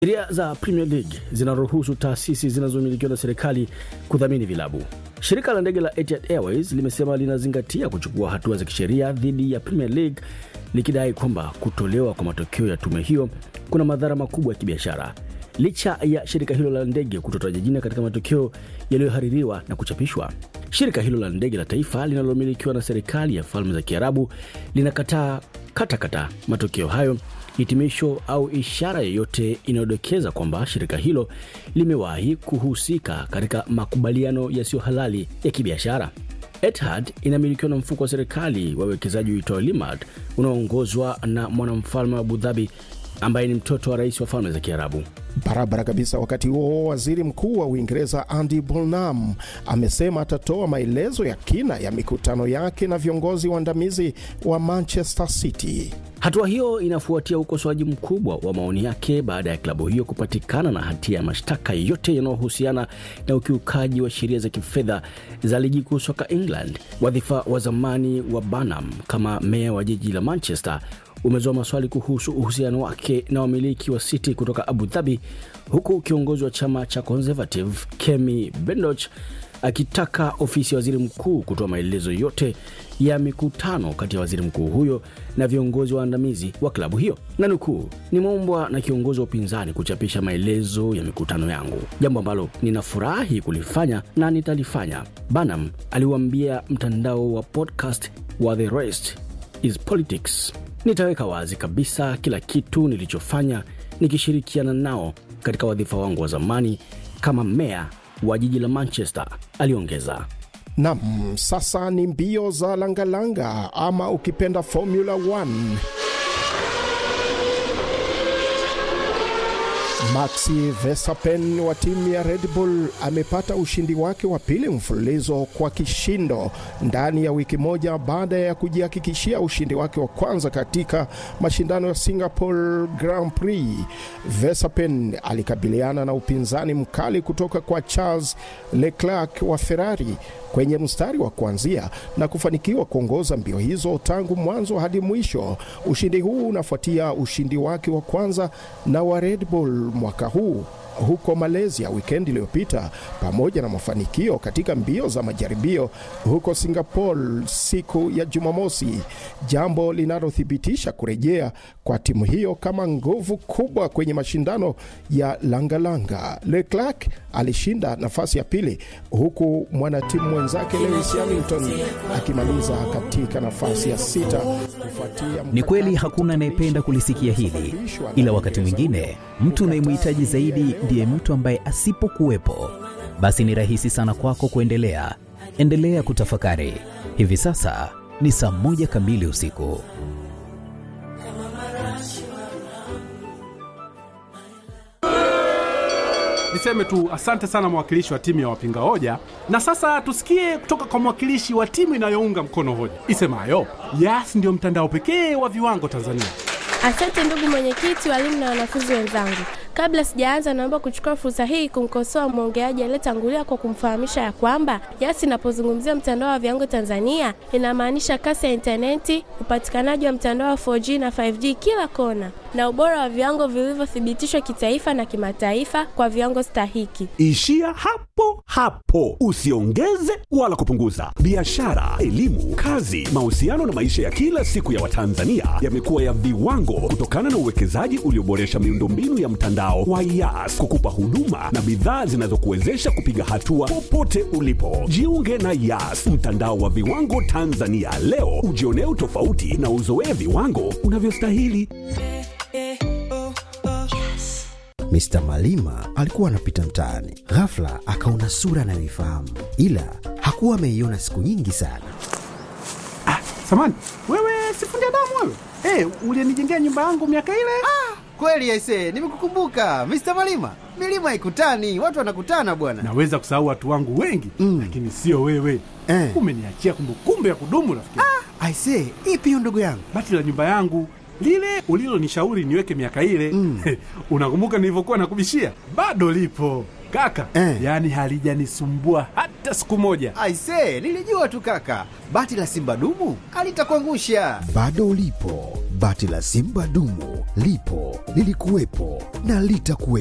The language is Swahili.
Sheria za Premier League zinaruhusu taasisi zinazomilikiwa na serikali kudhamini vilabu. Shirika la ndege la Etihad Airways limesema linazingatia kuchukua hatua za kisheria dhidi ya Premier League likidai kwamba kutolewa kwa matokeo ya tume hiyo kuna madhara makubwa ya kibiashara. Licha ya shirika hilo la ndege kutotaja jina katika matokeo yaliyohaririwa na kuchapishwa, shirika hilo la ndege la taifa linalomilikiwa na serikali ya Falme za Kiarabu linakataa katakata matokeo hayo hitimisho au ishara yoyote inayodokeza kwamba shirika hilo limewahi kuhusika katika makubaliano yasiyo halali ya kibiashara. Etihad inamilikiwa na mfuko wa serikali wa uwekezaji uitwao Limad unaoongozwa na mwanamfalme wa Abu Dhabi ambaye ni mtoto wa rais wa Falme za Kiarabu. Barabara kabisa. Wakati huo waziri mkuu wa Uingereza Andy Burnham amesema atatoa maelezo ya kina ya mikutano yake na viongozi waandamizi wa Manchester City. Hatua hiyo inafuatia ukosoaji mkubwa wa maoni yake baada ya klabu hiyo kupatikana na hatia ya mashtaka yote yanayohusiana na ukiukaji wa sheria za kifedha za ligi kuu soka England. Wadhifa wa zamani wa Burnham kama meya wa jiji la Manchester umezua maswali kuhusu uhusiano wake na wamiliki wa City kutoka Abu Dhabi, huku kiongozi wa chama cha Conservative Kemi Bendoch akitaka ofisi ya waziri mkuu kutoa maelezo yote ya mikutano kati ya waziri mkuu huyo na viongozi waandamizi wa klabu hiyo, na nukuu, nimeombwa na kiongozi wa upinzani kuchapisha maelezo ya mikutano yangu, jambo ambalo ninafurahi kulifanya na nitalifanya, Banham aliuambia mtandao wa podcast wa The Rest is Politics. Nitaweka wazi kabisa kila kitu nilichofanya nikishirikiana nao katika wadhifa wangu wa zamani kama meya wa jiji la Manchester, aliongeza. Nam, sasa ni mbio za langalanga ama ukipenda Formula 1. Maxi Verstappen wa timu ya Red Bull amepata ushindi wake wa pili mfululizo kwa kishindo ndani ya wiki moja baada ya kujihakikishia ushindi wake wa kwanza katika mashindano ya Singapore Grand Prix. Verstappen alikabiliana na upinzani mkali kutoka kwa Charles Leclerc wa Ferrari kwenye mstari wa kuanzia na kufanikiwa kuongoza mbio hizo tangu mwanzo hadi mwisho. Ushindi huu unafuatia ushindi wake wa kwanza na wa Red Bull mwaka huu huko Malaysia wikendi iliyopita, pamoja na mafanikio katika mbio za majaribio huko Singapore siku ya Jumamosi, jambo linalothibitisha kurejea kwa timu hiyo kama nguvu kubwa kwenye mashindano ya langalanga. Leclerc alishinda nafasi ya pili huku mwanatimu mwenzake Lewis Hamilton akimaliza katika nafasi ya sita kufuatia. Ni kweli hakuna anayependa kulisikia hili, ila wakati mwingine mtu unayemhitaji zaidi ndiye mtu ambaye asipokuwepo, basi ni rahisi sana kwako kuendelea. Endelea kutafakari. Hivi sasa ni saa moja kamili usiku. Niseme tu asante sana mwakilishi wa timu ya wapinga hoja, na sasa tusikie kutoka kwa mwakilishi wa timu inayounga mkono hoja isemayo Yas ndio mtandao pekee wa viwango Tanzania. Asante ndugu mwenyekiti, walimu na wanafunzi wenzangu. Kabla sijaanza, naomba kuchukua fursa hii kumkosoa mwongeaji aliyetangulia kwa kumfahamisha ya kwamba Yas inapozungumzia mtandao wa viwango Tanzania inamaanisha kasi ya intaneti, upatikanaji wa mtandao wa 4G na 5G kila kona, na ubora wa viwango vilivyothibitishwa kitaifa na kimataifa kwa viwango stahiki. Ishia hapo hapo, usiongeze wala kupunguza. Biashara, elimu, kazi, mahusiano na maisha ya kila siku ya Watanzania yamekuwa ya viwango kutokana na uwekezaji ulioboresha miundombinu ya mtandao wa Yas kukupa huduma na bidhaa zinazokuwezesha kupiga hatua popote ulipo. Jiunge na Yas, mtandao wa viwango Tanzania leo, ujionee utofauti na uzoee viwango unavyostahili. Mr. Malima alikuwa anapita mtaani, ghafla akaona sura anayoifahamu, ila hakuwa ameiona siku nyingi sana. Ah, samani wewe, sifundi damu wewe. Hey, ulienijengea nyumba yangu miaka ile. Ah, kweli aise, nimekukumbuka Mr. Malima. Milima haikutani, watu wanakutana bwana. Naweza kusahau watu wangu wengi mm, lakini sio wewe eh. Umeniachia kumbukumbu ya kudumu rafiki. Ah, aise, ipi hiyo ndugu yangu? Bati la nyumba yangu lile ulilonishauri niweke miaka ile mm. Unakumbuka nilivyokuwa nakubishia? Bado lipo kaka eh. Yaani halijanisumbua hata siku moja. Aise, nilijua tu kaka, bati la simba dumu alitakuangusha. Bado lipo Bati la Simba dumu lipo, lilikuwepo na litakuwepo.